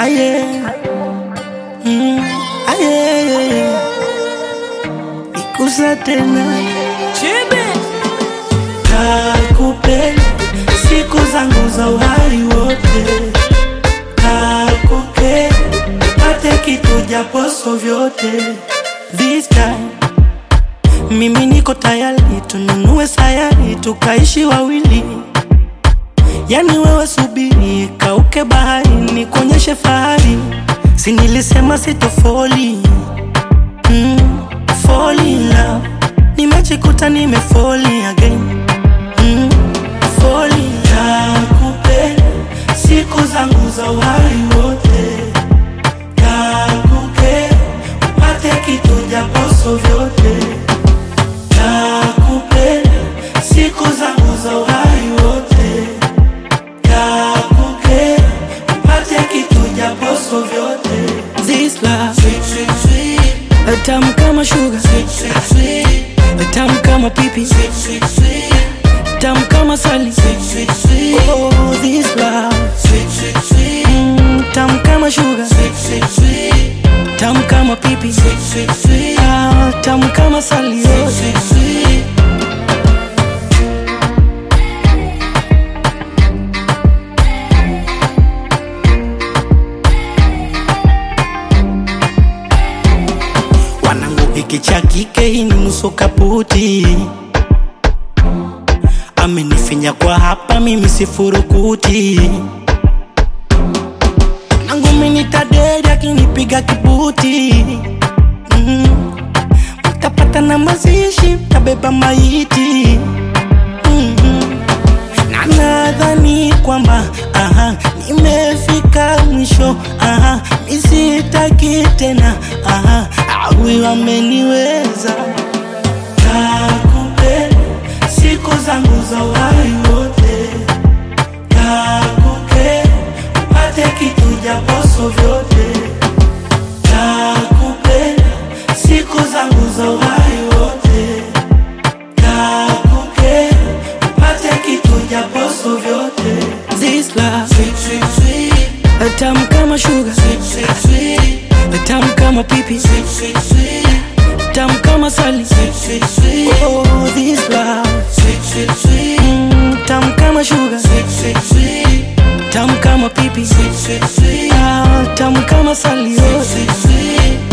aye mm, aye ikusa tena kakupenda siku zangu za uhai wote kakupenda pate kitu japoso vyote this time mimi niko tayari tununue sayari tukaishi wawili yani wewe subiri kauke bahari nikuonyeshe fahari si nilisema sitofoli mm, fall in love nimejikuta nimefoli again mm, fall in love. Nakupenda siku zangu za uhai wote kakupenda upate kitu japoso vyote nakupenda siku zangu za uhai wote nakupenda upate kitu japoso vyote This love sweet, sweet, sweet. tamu kama sugar sweet, sweet, sweet. tamu kama pipi sweet, sweet, sweet. tamu kama sali sweet, sweet, sweet. Oh, this love sweet, sweet, sweet. Mm, tamu kama sugar sweet, sweet, sweet. tamu kama pipi sweet, sweet, sweet. Ah, tamu kama sali sweet, sweet, sweet. wanangu hiki cha kike hii ni nusu kaputi amenifinya kwa hapa mimi sifurukuti nangu minitaderi akinipiga kibuti mm. mtapata na mazishi mtabeba maiti mm-hmm. na nadhani kwamba aha, nimefika mwisho aha, misitaki tena aha, awi wameniweza nakupenda siku zangu za uhai wote nakupenda upate kitu japoso vyote nakupenda siku zangu za uhai wote nakupenda upate kitu japoso vyote This love sweet, sweet, sweet. tamu kama sugar sweet, sweet, sweet. tamu kama pipi sweet, sweet, sweet. tamu kama sali sweet, sweet, sweet. Oh, this love sweet, sweet, sweet. Mm, tamu kama sugar sweet, sweet, sweet. tamu kama pipi sweet, sweet, sweet. Ah, tamu kama sali sweet, sweet, sweet.